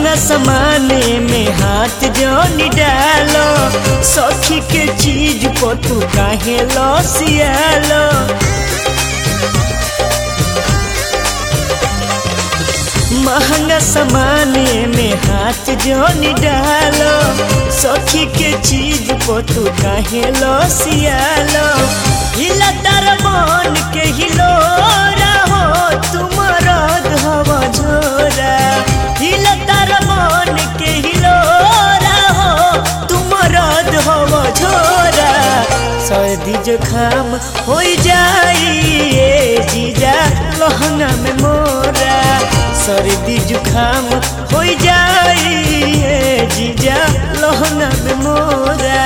महंगा सामाने में हाथ जोनी डालो सखी के चीज को तू काहे लसियालो महंगा सामाने में हाथ जोनी डालो सखी के चीज को तू काहे लसियालो हिला तार मन के हिलो रहो तुम रद हवा झोरा हिला तार मन के हिलो रहो तुम रद हवा झोरा सर्दी जुखाम हो जाई ए जीजा लहंगा में मोरा सर्दी जुखाम हो जाई ए जीजा लहंगा में मोरा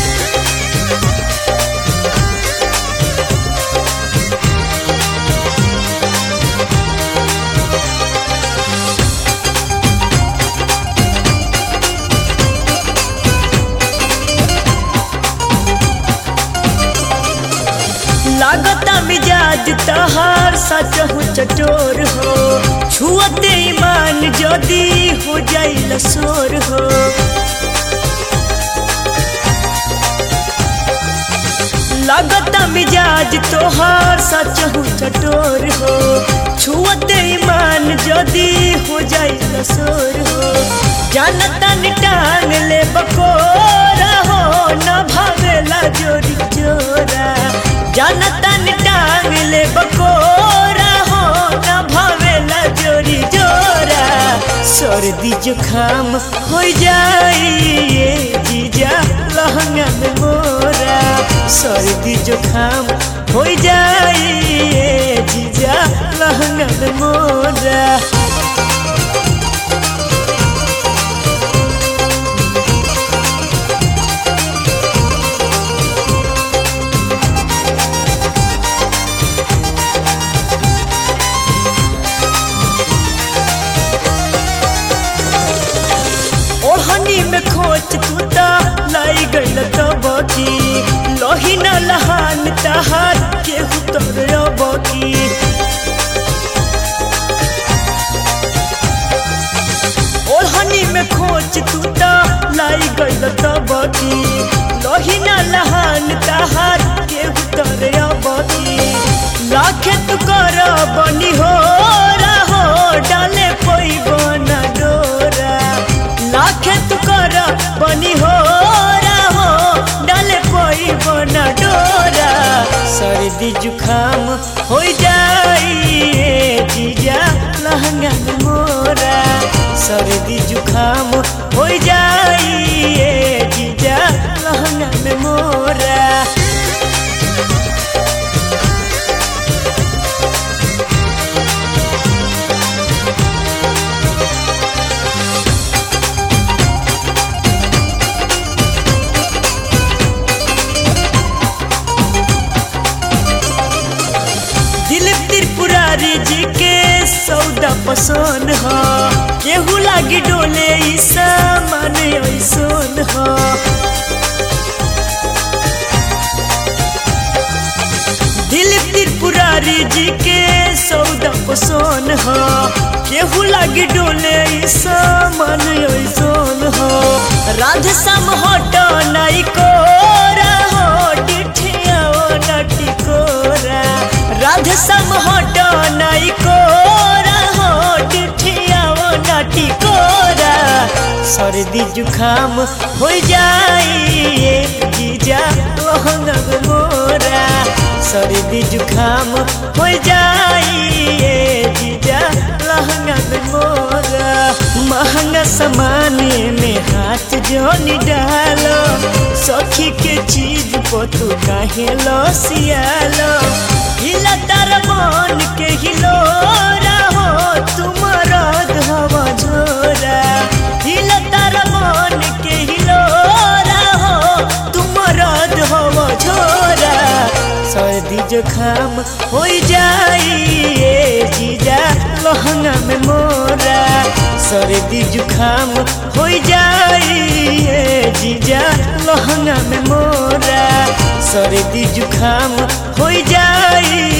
लागता मिजाज तहार सच हो चटोर हो छुअते ईमान जदी हो जाइल सोर हो लागता मिजाज तोहार सच हो चटोर हो छुअते ईमान जदी हो जाइल सोर हो जानता टांग ले बकोरा हो न भावेला जोरी जोरा जानता टांग ले बकोरा हो न भावेला जोरी जोरा सर्दी जुखाम हो जाई ये जीजा लहंगा में मोरा सर्दी जुखाम हो जाई ये जीजा लहंगा में मोरा ओढ़नी में खोच कुता लाई गल तबकी लोही न लहान तहार के उतर बकी ओढ़नी में खोच कुता लाई गल तबकी लोही न लहान तहार के उतर बकी लाखे तू कर बनी हो रहो डाले कोई बना डोरा लाखे तू कर बनी हो रहो डाले कोई बना डोरा सर्दी जुखाम हो जाई ए जीजा लहंगा में मोरा सर्दी जुखाम हो जाई ए जीजा लहंगा में मोरा दिलीप त्रिपुरारी जी के सौदा पसंद ह केहू लागी डोले ई सामान ऐसन ह दिलीप त्रिपुरारी जी के सौदा पसंद ह केहू लागी डोले ई सामान ऐसन ह राधे श्याम हट नाई को हो डिठिया नटी कोरा राधे श्याम हट नाई कोरा हो डिठिया नटी कोरा सर्दी जुखाम हो जाई ए जीजा लहंगा में मोरा सर्दी जुखाम हो जाई ए जीजा लहंगा में मोरा महंगा सामाने में हाथ जोनी डालो सखी के चीज को तू काहे लसियालो हिला तार मन के हिलो रहो तुम रद हवा झोरा हिला तार मन के हिलो रहो तुम रद हवा झोरा सर्दी जुखाम हो जाई ए जीजा लहंगा में मोरा सर्दी जुखाम हो जाई ए जीजा लहंगा में मोरा सर्दी जुखाम हो जाई